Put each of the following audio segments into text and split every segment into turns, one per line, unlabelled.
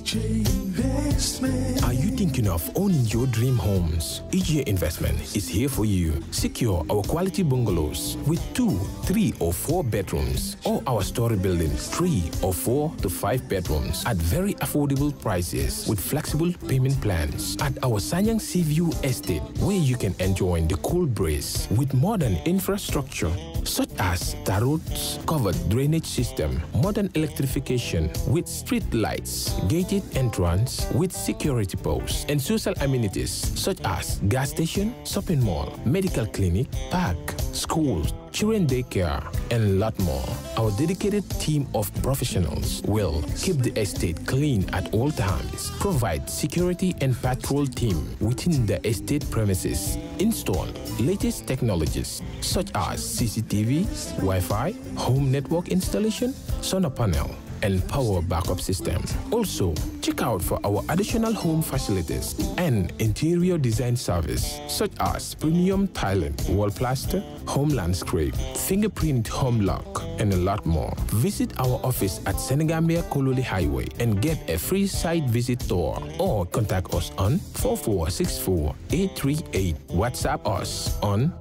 Are you thinking of owning your dream homes? EJ Investment is here for you. Secure our quality bungalows with two, three, or four bedrooms, or our story buildings, three or four to five bedrooms at very affordable prices with flexible payment plans at our Sanyang Seaview Estate, where you can enjoy the cool breeze with modern infrastructure such as tar roads, covered drainage system, modern electrification with street lights, gated entrance with security posts, and social amenities such as gas station, shopping mall, medical clinic, park, schools, children daycare, and a lot more. Our dedicated team of professionals will keep the estate clean at all times, provide security and patrol team within the estate premises, install latest technologies such as CCTV, Wi-Fi, home network installation, solar panel, and power backup system. Also, check out for our additional home facilities and interior design service such as premium tiling, wall plaster, home landscape, fingerprint home lock, and a lot more. Visit our office at Senegambia Kololi Highway and get a free site visit tour or contact us on 4464 838. WhatsApp us on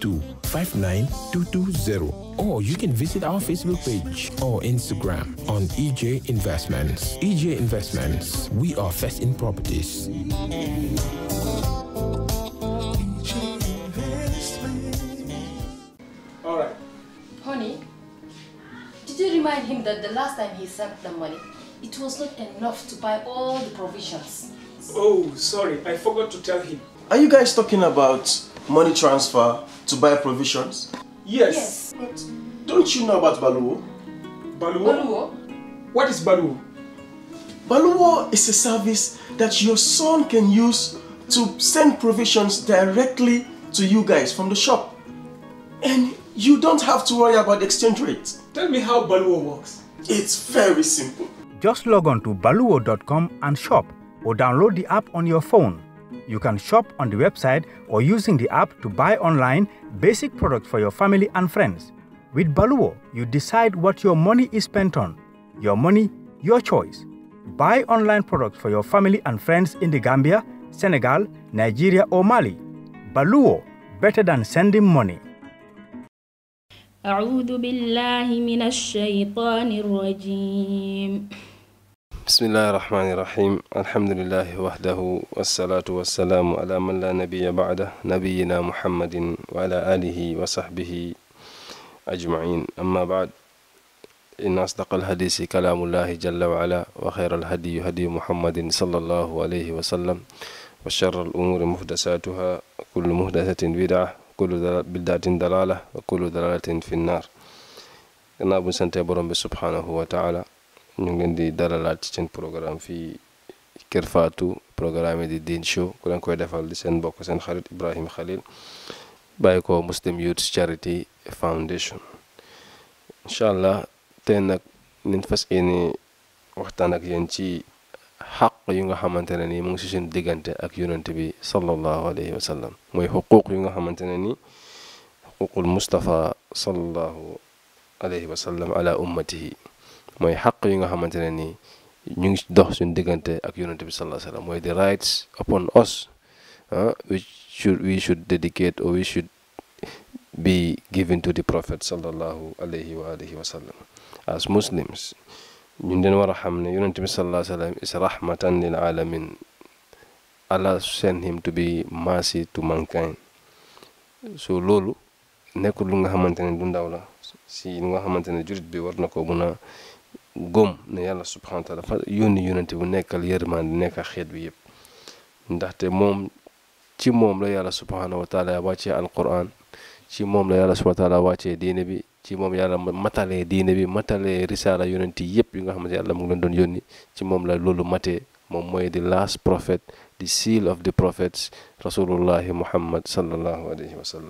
3259220 or you can visit our Facebook page or Instagram on EJ Investments. EJ Investments, we are first in properties.
All right.
Honey, did you remind him that the last time he sent the money, it was not enough to buy all the provisions?
Oh, sorry, I forgot to tell him.
Are you guys talking about money transfer to buy provisions?
Yes.
But don't you know about Baluwo?
Baluwo?
Baluwo?
What is Baluwo?
Baluwo is a service that your son can use to send provisions directly to you guys from the shop. And you don't have to worry about the exchange rate.
Tell me how Baluwo works.
It's very simple.
Just log on to baluwo.com and shop or download the app on your phone. You can shop on the website or using the app to buy online basic products for your family and friends. With Baluwo, you decide what your money is spent on. Your money, your choice. Buy online products for your family and friends in the Gambia, Senegal, Nigeria, or Mali. Baluwo, better than sending money.
أعوذ بالله من الشيطان الرجيم
بسم الله الرحمن الرحيم الحمد لله وحده والصلاة والسلام على من لا نبي بعده نبينا محمد وعلى آله وصحبه أجمعين أما بعد إن أصدق الحديث كلام الله جل وعلا وخير الهدي هدي محمد صلى الله عليه وسلم وشر الأمور محدثاتها كل محدثة بدعة كل بدعة دلالة وكل دلالة في النار gannaaw bu ñu santee borom bi subhaanahu wa taala ñu ngi leen di dalalaat ci seen programme fii Kër Fatou programme di Deen Show ku leen koy defal di seen mbokk seen xarit Ibrahima Khalil bàyyi ko Muslim Youth Charity Foundation incha allah tey nag niñ fas yéene waxtaan ak yéen ci xaq yu nga xamante ne nii mu ngi si suñu diggante ak yonent bi sallallahu alayhi wa sallam mooy xuquuq yu nga xamante ne nii xuquuqul Mustafa sallallahu alayhi wa sallam ala ummatihi mooy xaq yi nga xamante ne nii ñu ngi dox suñu diggante ak yonent bi sallallahu alayhi wa sallam mooy the rights upon us which should we should dedicate or we should be given to the prophet sallallahu alayhi wa alihi wa sallam as muslims ñun den war a xam ne yonent bi sallallahu alayhi wa sallam is rahmatan lil alamin Allah sent him to be mercy to mankind so loolu nekkul lu nga xamante ne du ndaw la si lu nga xamante ne jurit bi war na ko mun a góom ne yàlla subhanahu wa taala fa yónni yonent bu nekkal yërmande nekkal xeet bi yëpp ndaxte moom ci moom la yàlla subhanahu wa taala wàccee alquran ci moom la yàlla subhanahu wa taala wàccee diine bi ci moom yàlla matalee diine bi matalee risaala yonent yi yëpp yu nga xamante yàlla mu ngi leen doon yónni ci moom la loolu matee moom mooy the last prophet the seal of the prophets rasulullahi muhammad sallallahu alayhi wa sallam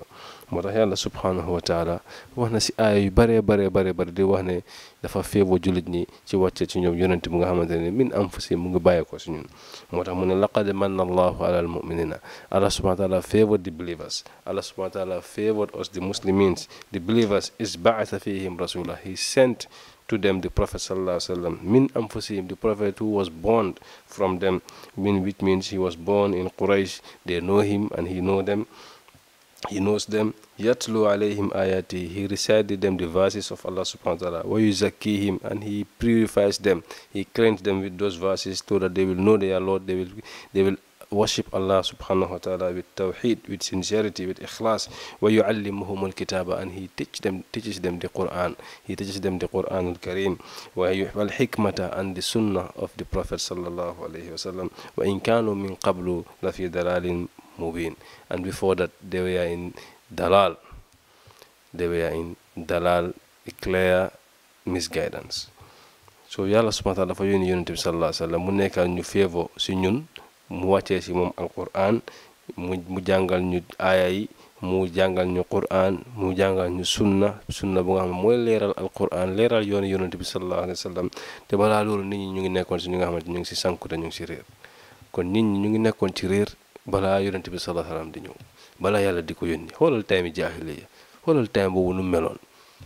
moo tax yàlla subhanahu wa taala wax na si aaya yu baree baree baree bari di wax ne dafa feeboo jullit ñi ci wàcce ci ñoom yonent bu nga xamante ne min anfusihim mu ngi bàyyee ko si ñun moo tax mu ne laqad manna allahu ala al muminina allah subhanahu wa taala favored the believers allah subhanahu wa taala favored us the muslimins the believers is ba'atha fihim rasula he sent to them the prophet sallallahu alaihi wasallam min anfusihim the prophet who was born from them min which means he was born in quraish they know him and he know them he knows them yatlu alayhim ayati he recited them the verses of allah subhanahu wa ta'ala wa yuzakkihim and he purifies them he cleans them with those verses so that they will know their lord they will they will worship Allah subhanahu wa ta'ala with tawheed, with sincerity, with ikhlas. وَيُعَلِّمُهُمُ الْكِتَابَ And he teach them, teaches them the Quran. He teaches them the Quran al-Kareem. وَالْحِكْمَةَ And the sunnah of the Prophet sallallahu alayhi wa sallam. وَإِنْ كَانُوا مِنْ قَبْلُ لَفِي دَلَالٍ مُبِينٍ And before that, they were in dalal. They were in dalal, clear misguidance. So yàlla subhanahu wa ta'ala dafa yónni yonent bi sallallahu alayhi wa sallam mu nekkal ñu feevo si ñun mu wàccee si moom alquran mu mu jàngal ñu aaya yi mu jàngal ñu quran mu jàngal ñu sunna sunna bu nga xam ne mooy leeral alquran leeral yoonu yonent bi sallallahu alayhi wa sallam te balaa loolu nit ñi ñu ngi nekkoon si ñu nga xamante ñu ngi si sànku te ñu ngi si réer kon nit ñi ñu ngi nekkoon ci réer balaa yonent bi sallallahu alayhi wa sallam di ñëw balaa yàlla di ko yónni xoolal time jaahiliya xoolal time boobu nu meloon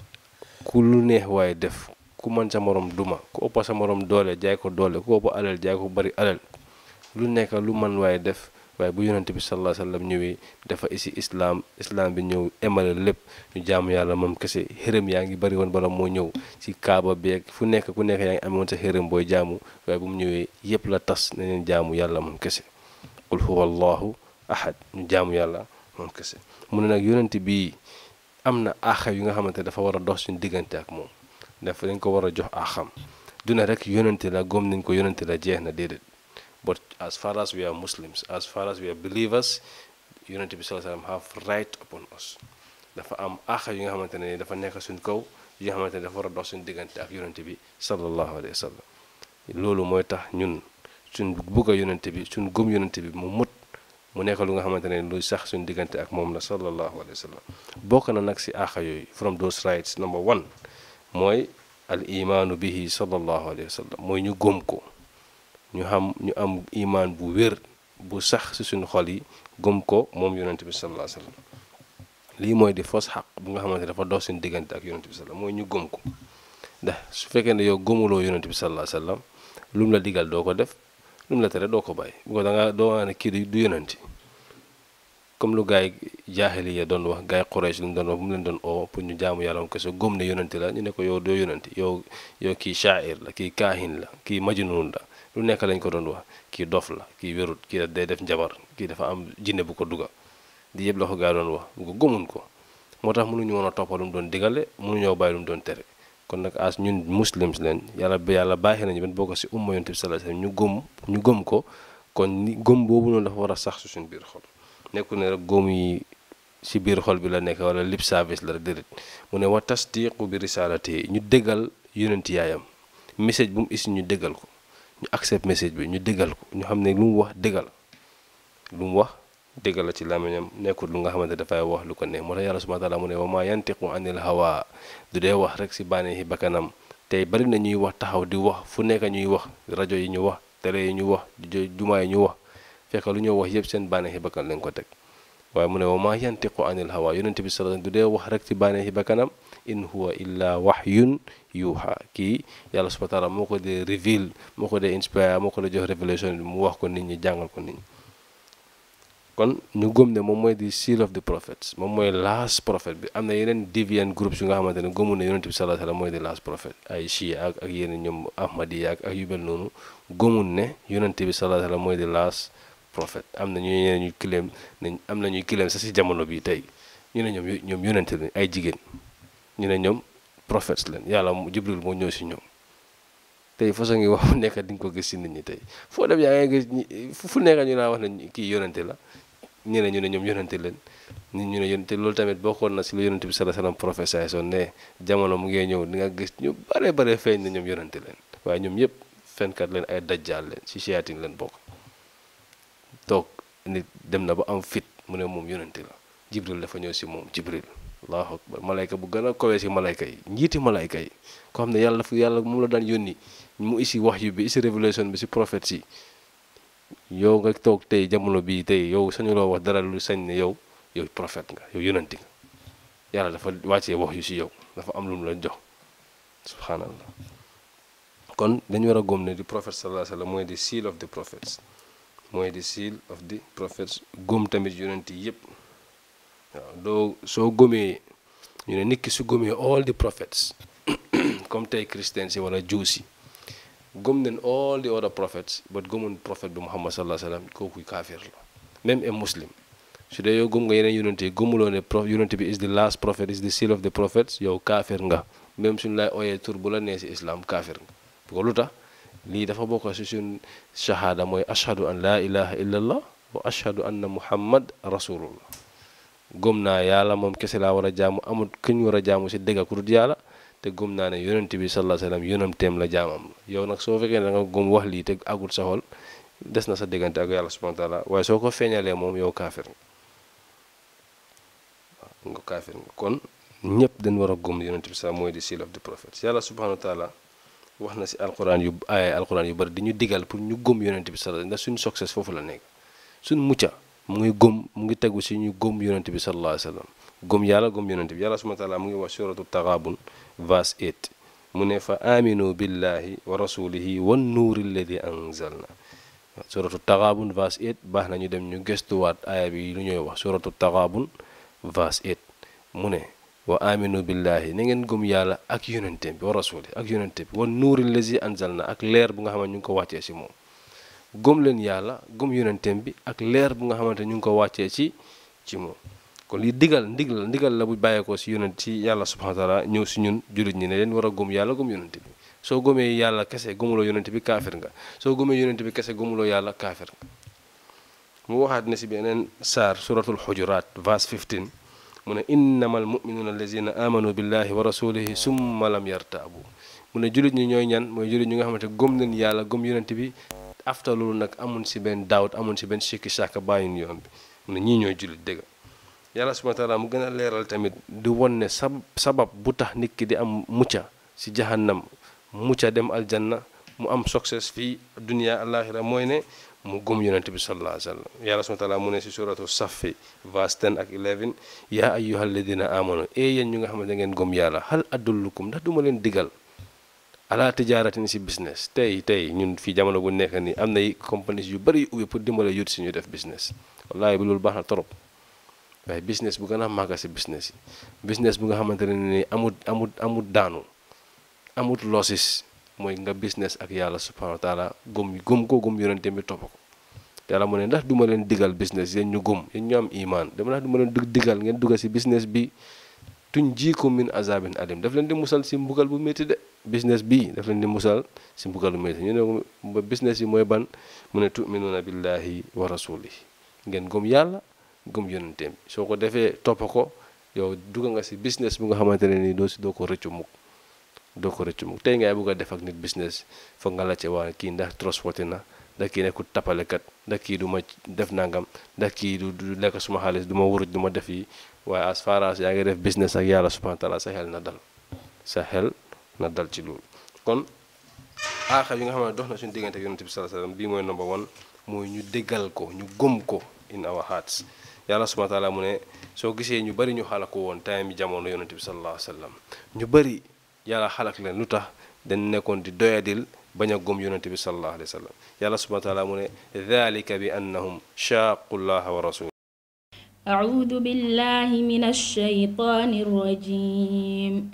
ku lu neex waaye def ku mën sa morom duma ku ëpp sa morom doole jaay ko doole ku ëpp alal jaay ko bari alal lu nekk lu man waaye def waaye bu yonent bi sallallahu alayhi wasallam ñëwee dafa isi islaam islaam bi ñëw emale lépp ñu jaamu yàlla moom kese xërëm yaa ngi bari woon bala moo ñëw ci kaaba beeg fu nekk ku nekk yaa ngi amoon sa xërëm booy jaamu waaye bu mu ñëwee yépp la tas na leen jaamu yàlla moom kese qul huwa allahu ahad ñu jaamu yàlla moom kese mu ne nag yonent bii am na aaxa yu nga xamante ne dafa war a dox suñu diggante ak moom dafa dañ ko war a jox aaxam duna rek yonente la gom nañ ko yonente la jeex na déedéet but as far as we are Muslims as far as we are believers yonente bi sallallahu alayhi wasallam have right upon us dafa am aaxa yu nga xamante ne dafa nekk suñ kaw yi nga xamante ne dafa war a dox suñu diggante ak yonente bi sallallahu alayhi wa sallam loolu mooy tax ñun suñ bugg a yonente bi suñ gëm yonente bi mu mut mu nekk lu nga xamante ne lu sax suñu diggante ak moom la sallallahu alayhi wa sallam bokk na nag si aaxa yooyu from those rights number one mooy al imaanu bihi sallallahu alayhi wa sallam mooy ñu gëm ko ñu xam ñu am imaan bu wér bu sax si suñu xol yi gëm ko moom yonente bi sallallahu alayhi wa sallam lii mooy di fos xaq bu nga xamante dafa dox suñu diggante ak yonente bi sallam mooy ñu gëm ko ndax su fekkee ne yow gëmuloo yonente bi sallallahu alayhi wa sallam lu mu la digal doo ko def lu mu la tere doo ko bàyyi bu ko da nga doo wax ne kii du yonenti comme lu gaay jaahili ya doon wax gaay Quraysh lu mu doon wax bu mu leen doon oo pour ñu jaamu yàlla moom kese gëm ne yonenti la ñu ne ko yow doo yonenti yow yow kii shaair la kii kaahin la kii majnuun la lu nekk lañ ko doon wax kii dof la kii wérut kii day def njabar kii dafa am jinne bu ko duga di yëpp la ko gaay doon wax bu ko gëmun ko moo tax mënuñu woon a toppal lu mu doon digale mënuñoo bàyyi lu mu doon tere kon nag as ñun muslims leen yàlla ba yàlla baaxee nañu ben bokk si umma yonent bi sallallahu alayhi wasallam ñu gëm ñu gëm ko kon ni gëm boobu noonu dafa war a sax su suñu biir xol nekku ne rek góom yi si biir xol bi la nekk wala lip service la rek déedéet mu ne wa tasdiqu bi risalati ñu déggal yonent yaayam message bu mu isi ñu déggal ko ñu accept message bi ñu déggal ko ñu xam ne lu mu wax déggal lu mu wax déggal la ci làmmiñam nekkul lu nga xamante dafay wax lu ko neex moo tax yàlla subhanahu wa taala mu ne wa ma yantiqu anil hawa du dee wax rek si bànneexi bakkanam tey bari na ñuy wax taxaw di wax fu nekk ñuy wax rajo yi ñu wax télé yi ñu wax jumaa yi ñu wax fekk lu ñoo wax yëpp seen bànneexi bakkan lañ ko teg waaye mu ne wa ma yantiqu anil hawa yonent bi sallallahu du dee wax rek ci bànneexi bakkanam in huwa illa wahyun yuha kii yàlla subhanahu wa taala moo ko dee reveal moo ko dee inspire moo ko dee jox révélation bi mu wax ko nit ñi jàngal ko nit ñi kon ñu gëm ne moom mooy di seal of the prophets moom mooy last prophet bi am na yeneen deviant groups yu nga xamante ne gëmu ne yonent bi sallallahu alayhi wasallam mooy di last prophet ay shia ak ak yeneen ñoom ahmadiya ak ak yu mel noonu gëmul ne yonent bi sallallahu alayhi wasallam mooy di last prophet am na ñu ñeneen ñuy claim ne am na ñuy claim sax si jamono bi tey ñu ne ñoom ñoom yonent lañ ay jigéen ñu ne ñoom prophets leen yàlla jibril moo ñëw si ñoom tey façon ngi wax nekk di nga ko gis si nit ñi tey foo dem yaa ngi gis fu nekk ñu naa wax ne kii yonente la ñu ne ñu ne ñoom yonente leen nit ñu ne yonente loolu tamit bokkoon na si lu yonente bi sallallahu alayhi wasallam prophétie son ne jamono mu ngee ñëw di nga gis ñu bare bare feeñ ne ñoom yonente leen waaye ñoom yëpp fenkat leen ay dajjaal leen si siyaatin leen bokk toog nit dem na ba am fit mu ne moom yonente la jibril dafa ñëw si moom jibril allahu akbar malayka bu gën a kowee si malayka yi njiiti malayka yi ko xam ne yàlla dafa yàlla moom la daan yónni mu isi wax yu bi isi révélation bi si prophète si yow nga toog tey jamono bii tey yow sañuloo wax dara lu sañ ne yow yow prophète nga yow yonanti nga yàlla dafa wàccee wax yu si yow dafa am lu mu la jox subhanallah kon dañu war a góom ne di prophète sallallahu alayhi wa sallam mooy di seal of the prophets mooy di seal of the prophets góom tamit yonent yi yëpp waaw doo soo gómee ñu ne nit ki su gómee all the prophets comme tey christians yi wala jews yi gëm nañ all the other prophets but gëmun prophète bi muhammad sallallahu alayhi wa sallam kooku kaafir la même un muslim su dee yow gëm nga yeneen yonent yi gëmuloo ne pro yonent bi is the last prophet is the seal of the prophets yow kaafir nga même suñu lay ooyee tur bu la nee si islam kaafir nga ko lu tax lii dafa bokk si suñ shahada mooy ashhadu an laa ilaha illa allah wa ashhadu anna muhammad rasulullah gëm naa yàlla moom kese laa war a jaamu amul kuñ war a jaamu si dëgg ku dul yàlla te gëm naa ne yonent bi sallallahu alayhi wasallam yonenteem la jaamam la yow nag soo fekkee ne da nga gëm wax lii te agul sa xol des na sa diggante ak yàlla subhanahu wa taala waaye soo ko feeñalee moom yow kaafir nga waaw nga kaafir nga kon ñëpp dañ war a gëm yonent bi sax mooy di seal of the prophets yàlla subhanahu wa taala wax na si alquran yu ay alquran yu bari di ñu digal pour ñu gëm yonent bi sallallahu ndax suñu succès foofu la nekk suñu mucca mu ngi gëm mu ngi tegu si ñu gëm yonent bi sallallahu alayhi wasallam gëm yàlla gëm yonent bi yàlla subhanahu wa taala mu ngi wax suratu taghabun verse 8 mu ne fa aminu billahi wa rasulihi wan nuuri alladi anzalna suratu taghabun verse 8 baax na ñu dem ñu gëstuwaat aaya bi lu ñuy wax suratu taghabun verse 8 mu ne wa aminu billahi na ngeen gëm yàlla ak yonente bi wa rasuli ak yonente bi wan nuuri lazi anzalna ak leer bu nga xamante ñu ngi ko wàccee si moom gëm leen yàlla gëm yonentem bi ak leer bu nga xamante ñu ngi ko wàccee ci ci moom kon li digal ndigal ndigal la bu bàyyeekoo si yonent ci yàlla subhanahu wa taala ñëw si ñun jullit ñi ne leen war a gëm yàlla gëm yonente bi soo gëmee yàlla kese gëmuloo yonente bi kaafir nga soo gëmee yonente bi kese gëmuloo yàlla kaafir nga mu waxaat ne si beneen saar suratul xujuraat verse 15 mu ne innama al muminuuna allazina amanu billahi wa rasulihi summa lam yartaabu mu ne jullit ñi ñooy ñan mooy jullit ñi nga xamante gëm nañ yàlla gëm yonent bi after loolu nag amun si benn daawut amun si benn sikki sàkk bàyyun yoon bi mu ne ñii ñooy jullit dëgg yàlla subhana taala mu gën a leeral tamit di won ne sab sabab bu tax nit ki di am mucca si jahannam mucca dem aljanna mu am succès fii dunia alaxira mooy ne mu gëm yonent bi sallallahu alayhi wa sallam yàlla subhana taala mu ne si suratu safi verse 10 ak 11 yaa ayyuha alladina amanu e yéen ñu nga xam ne da ngeen gëm yàlla hal adullukum ndax duma leen digal ala tijaaratin si business tey tey ñun fii jamono bu nekk nii am nay compagnies yu bëri yu ubbi pour dimbale yut si ñu def business wallahi bi loolu baax na trop waaye business bu gën a màgg si business yi business bu nga xamante ne ni amut amut amut daanu amut losses mooy nga business ak yàlla subhanahu wa taala gëm gëm ko gëm yonente bi topp ko yàlla mu ne ndax duma leen digal business yéen ñu gëm yéen ñu am iman dama ndax duma leen digal ngeen duggal si business bi tuñ jiikum min azabin alim daf leen di musal si mbugal bu métti de business bii daf leen di musal si mbugal bu métti ñu ne ko business yi mooy ban mu ne tuminuuna billahi wa rasulihi ngeen gëm yàlla gëm yonenteem bi soo ko defee topp ko yow dugg nga si business bu nga xamante ne nii doo si doo ko rëccu mukk doo ko rëccu mukk tey ngay bëgg a def ak nit business foog nga laajte waa kii ndax transporté na ndax kii nekkul tapalekat ndax kii du ma def nangam ndax kii du du lekk suma xaalis du ma wuruj du ma def yi waaye as far as yaa ngi def business ak yàlla subhanahu wa taala sa xel na dal sa xel na dal ci loolu kon aaxa yi nga xam ne dox na suñu diggante ak yonent bi sallallahu alayhi wasallam bii mooy number one mooy ñu déggal ko ñu gëm ko in our hearts yàlla subhanahu wa taala mu ne soo gisee ñu bari ñu xalak ko woon time jamono yonent bi sallallahu alayhi wasallam ñu bari yàlla xalak leen lu tax dañ nekkoon di doyadil bañ a gëm yonent bi sallallahu alayhi wasallam yàlla subhanahu wa taala mu ne dhalika bi annahum shaaqu llaha wa rasul
أعوذ بالله من الشيطان الرجيم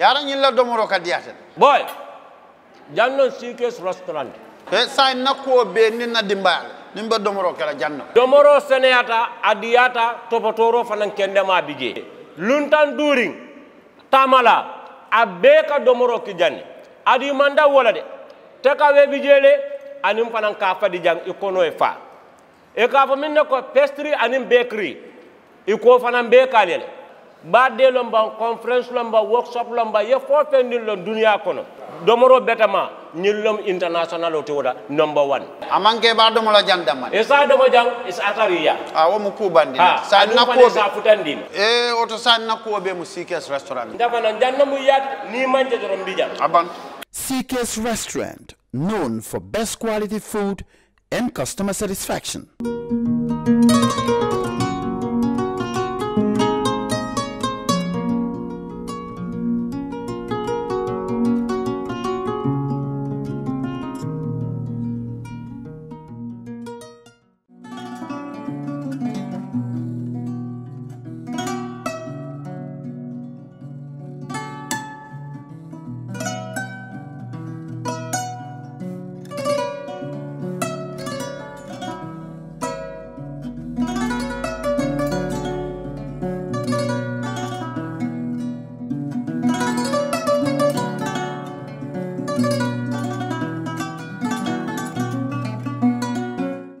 yara ñilla domoro ka diyata
boy jannon sikes restaurant
e sa na ko be ni na dimbaale ni be domoro kala janno
domoro seneyata adiyata topotoro fanan kendema bije luntan during tamala a bee ka domoro ki janni adi manda wola de te ka we bijele anim fanan ka fadi jang i kono e fa e ka fo min ne ko pastry anim bakery i ko fanan be kalele badde lomba conference lomba workshop lomba ye fo fendin lon duniya kono domoro betama ñillom international o te woda number one
amanke ba domola jandama
e sa domo jang is atariya
a wo mu kubandi
ha
sa
anim
na
fane
ko
sa futandin
e oto sa na ko be mu sikes restaurant
ndafana janna mu yaat ni manje dorom bijang
aban
CK's Restaurant, known for best quality food and customer satisfaction.